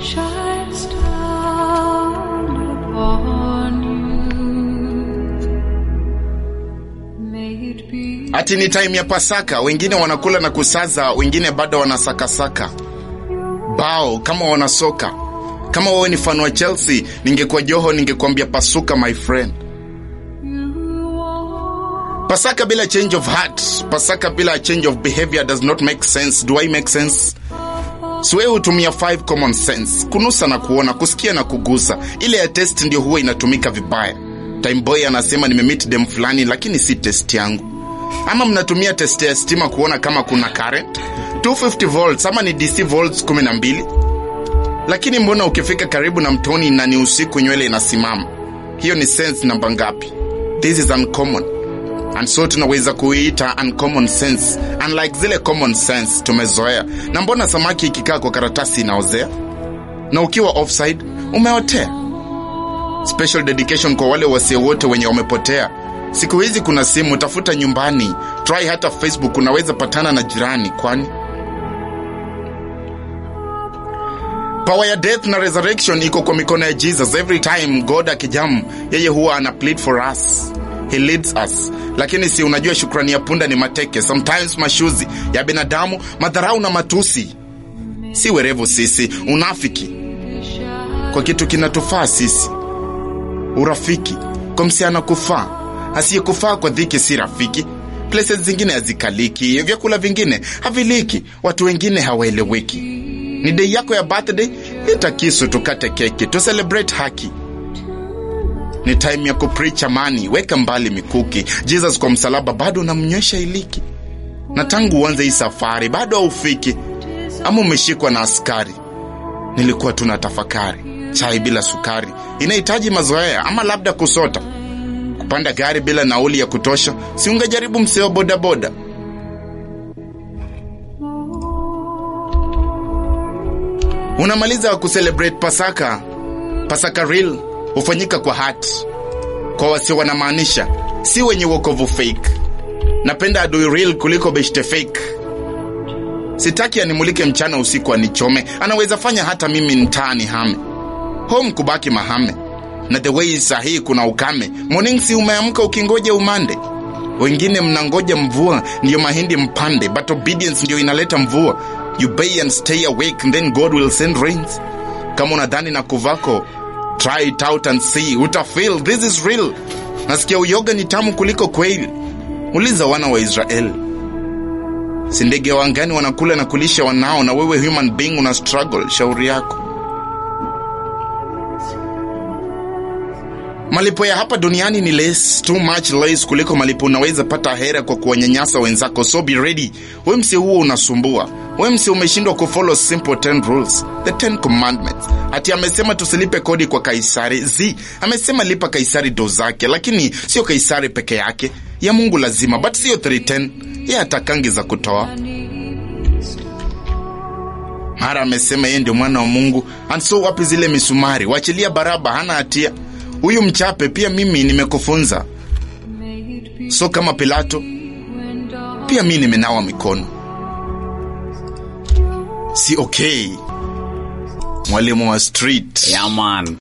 shines down upon you. May it be Ati ni time ya Pasaka, wengine wanakula na kusaza, wengine bado wanasakasaka bao kama wanasoka. Kama wewe ni fan wa Chelsea, ningekuwa Joho, ningekwambia pasuka my friend. Pasaka bila change of heart, Pasaka bila change of behavior does not make sense. Do I make sense? Siwe hutumia 5 common sense, kunusa na kuona, kusikia na kugusa. Ile ya test ndio huwa inatumika vibaya. Time boy anasema nimemeet dem fulani, lakini si test yangu. Ama mnatumia test ya stima kuona kama kuna current 250 volts ama ni DC volts 12 lakini mbona ukifika karibu na mtoni na ni usiku nywele inasimama? Hiyo ni sense namba ngapi? This is uncommon and so tunaweza kuiita uncommon sense, unlike zile common sense tumezoea. Na mbona samaki ikikaa kwa karatasi inaozea, na ukiwa offside umeotea? Special dedication kwa wale wasio wote wenye wamepotea. Siku hizi kuna simu, tafuta nyumbani, try hata Facebook, unaweza patana na jirani. Kwani power ya death na resurrection iko kwa mikono ya Jesus. Every time God akijamu, yeye huwa ana plead for us, he leads us. Lakini si unajua, shukrani ya punda ni mateke, sometimes mashuzi ya binadamu, madharau na matusi. Si werevu sisi, unafiki kwa kitu kinatufaa sisi, urafiki kwa msichana kufaa, asiyekufaa kwa dhiki si rafiki. Places zingine hazikaliki, vyakula vingine haviliki, watu wengine hawaeleweki. Ni dei yako ya birthday, ita kisu tukate keki, tu celebrate haki. Ni time ya kupreach amani, weka mbali mikuki. Jesus kwa msalaba bado unamnywesha iliki, na tangu uanze hii safari bado haufiki, ama umeshikwa na askari. Nilikuwa tuna tafakari, chai bila sukari inahitaji mazoea, ama labda kusota, kupanda gari bila nauli ya kutosha. Si ungejaribu mseo bodaboda? Unamaliza kucelebrate Pasaka. Pasaka real hufanyika kwa heart, kwa wasio wanamaanisha, si wenye wokovu fake. Napenda adui real kuliko beshte fake. Sitaki animulike mchana usiku anichome, anaweza fanya hata mimi mtaani hame home kubaki mahame na the way sahihi kuna ukame. Morning si umeamka ukingoja umande, wengine mnangoja mvua ndiyo mahindi mpande, but obedience ndio inaleta mvua. You pay and stay awake and then God will send rains. Kama unadhani na kuvako, try it out and see, utafeel this is real. Nasikia uyoga ni tamu kuliko kweli. Uliza wana wa Israeli, si ndege wa angani wanakula na kulisha wanao, na wewe human being una struggle. Shauri yako. Malipo ya hapa duniani ni less, too much less kuliko malipo unaweza pata hera kwa kuwanyanyasa wenzako. So be ready. We msi huo unasumbua, we msi umeshindwa kufollow simple 10 rules, the 10 commandments. Ati amesema tusilipe kodi kwa Kaisari. Zi amesema lipa Kaisari do zake, lakini sio Kaisari peke yake, ya Mungu lazima, but sio 310 ye atakangi za kutoa mara amesema yeye ndio mwana wa Mungu. And so wapi zile misumari? Wachilia Baraba, hana hatia. Huyu mchape pia mimi nimekufunza. So kama Pilato pia mi nimenawa mikono, si okay? Mwalimu wa street Yeah, man.